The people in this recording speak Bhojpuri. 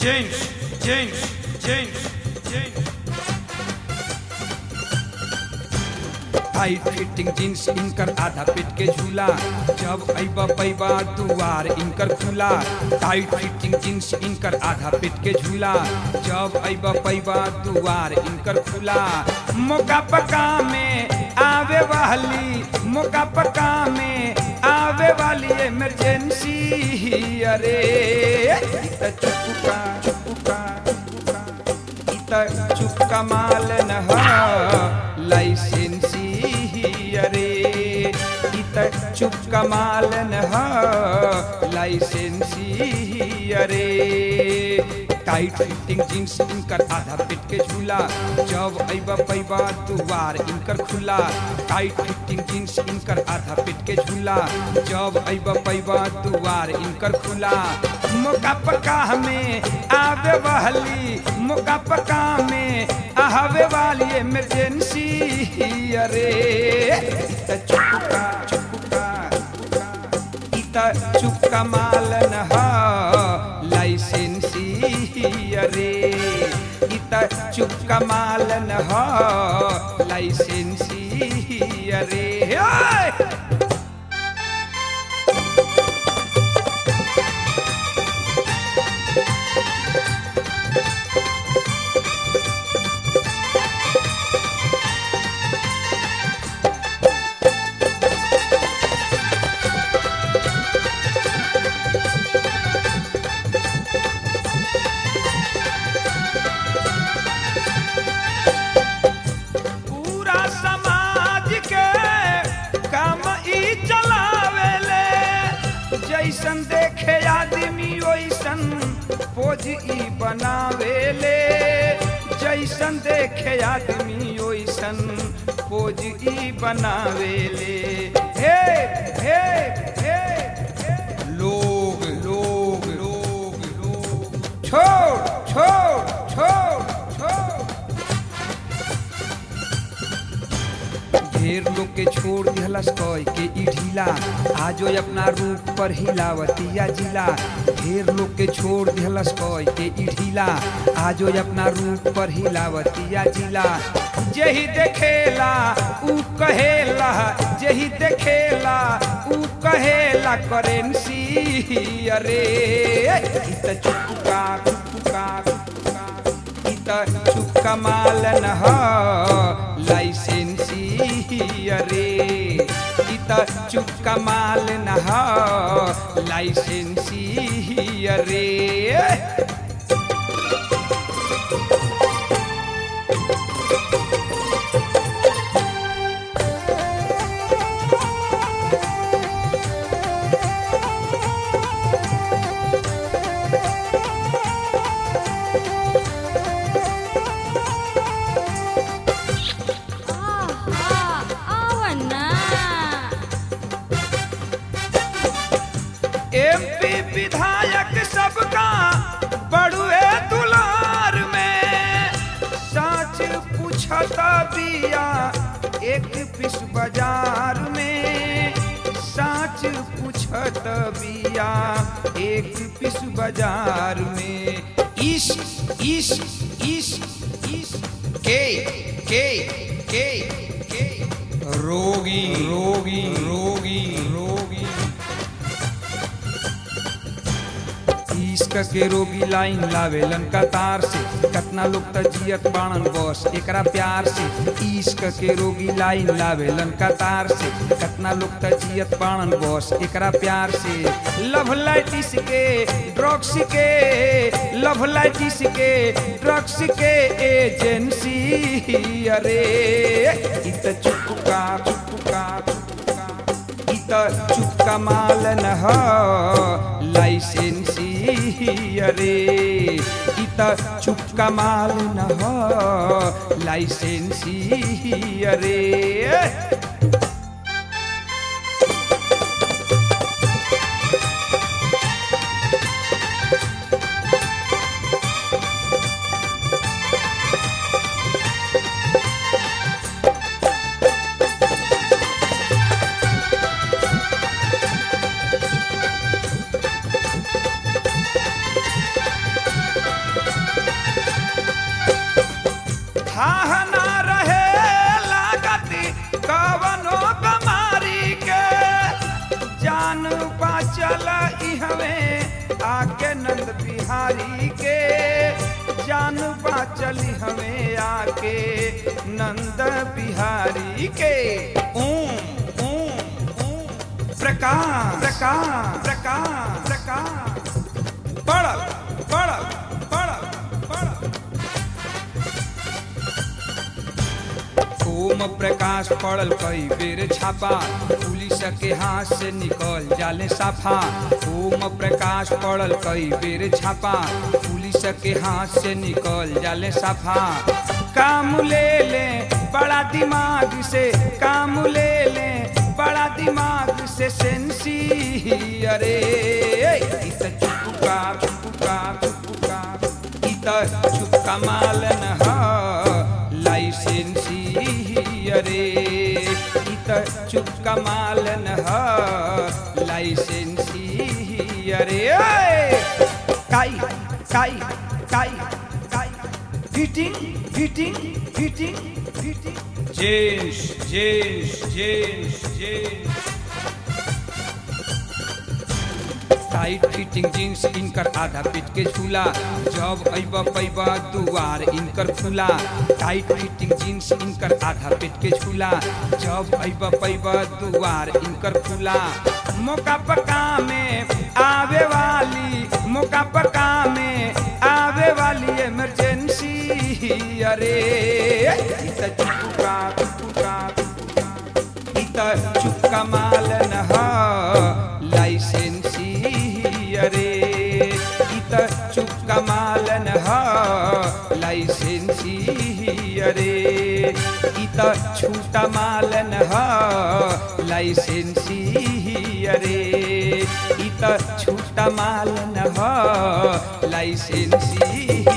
James, James, James, James. Tight fitting jeans इनकर आधा पेट के झूला जब अइबा पैबा दुआर इनकर खुला टाइट फिटिंग जींस इनकर आधा पेट के झूला जब अइबा पैबा दुआर इनकर खुला मौका पका में आवे वाली मौका पका में आवे वाली इमरजेंसी अरे इत चुपका चुपका चुपका इत चुपका माल न ह लाइसेंसी अरे इत चुपका माल न ह लाइसेंसी अरे टाइट फिटिंग जींस इनकर आधा पेट के झूला जब अइबा पैबा दुआर इनकर खुला टाइट फिटिंग जींस इनकर आधा पेट के झूला जब अइबा पैबा दुआर इनकर खुला मौका पका हमें आवे वाली मौका पका में आवे वाली इमरजेंसी अरे इत चुपका चुपका इत चुपका माल न ह लाइसेंसी अरे इत चुपका माल न ह लाइसेंसी अरे ओए! पूरा समाज के काम ई चलावेले जैसन देखे आदमी वैसन पोज ई बनावेले जैसन देखे आदमी वैसन पोज ई बनावेले हे हे हे हे। लोग लोग लोग लोग छोड़ छोड़ छोड़ छोड़ ढेर लोग के छोड़ दिहलस कय के ई ढीला आजो अपना रूप पर हिलावतिया जिला ढेर लोग के छोड़ दिहलस कय के ई ढीला आजो अपना रूप पर हिलावतिया जिला जेही देखेला ऊ कहेला जेही देखेला ऊ कहेला करेंसी अरे इत चुपका चुपका चुपका इत चुपका माल न ह लाइसेंसी अरे इत चुपका माल न ह लाइसेंसी अरे आहा, आवना एमपी विधायक सबका बड़ुए दुलार में सच पूछता बिया एक पिस बाजार में सच पूछत बिया एक पिस बाजार में इस इस इस इस के के के के रोगी रोगी रोगी रोगी इश्क के रोगी लाइन लावेलन कतार से कतना लोग त जियत बाणन बस एकरा प्यार से इश्क के रोगी लाइन लावेलन कतार से कतना लोग त जियत बाणन बस एकरा प्यार से लव लाइटिस के ड्रग्स के लव लाइटिस के ड्रग्स के एजेंसी अरे इत चुपका चुपका चुपका इत चुपका माल न ह लाइसेंसी अरे इत चुपका माल न ह लाइसेंसी अरे थाह ना रहे लागती कवनो कमारी के जान बाचल इहवे आके नंद बिहारी के जान बाचल हमें आके नंद बिहारी के ओम ओम ओम प्रकाश प्रकाश प्रकाश प्रकाश पड़ल पड़ल पड़ल पड़ल ओम प्रकाश पड़ल कई बेर छापा पुलिस के हाथ से निकल जाले साफा ओम प्रकाश पड़ल कई बेर छापा पुलिस के हाथ से निकल जाले साफा काम ले ले बड़ा दिमाग से काम ले ले बड़ा दिमाग से सेंसी अरे इत चुपका चुपका चुपका इत चुपका मालन ह लाइसेंसी अरे इत चुपका मालन ह लाइसेंसी अरे काई काई काई काई fitting fitting fitting fitting jeans jeans jeans jeans tight fitting jeans इनकर आधा पीट के झूला जब अइब पैब दुआर इनकर खुला टाइट फिटिंग जींस इनकर आधा पीट के झूला जब अइब पैब दुआर इनकर खुला मौका पका में आवे वाली मौका पका में आवे वाली इमरजेंसी अरे इत चुपका चुपका चुपका इत चुपका मालन ह लाइसेंसी अरे इत चुपका मालन ह लाइसेंसी अरे इत छूटा मालन ह लाइसेंसी अरे इत छूटा मालन ह लाइसेंसी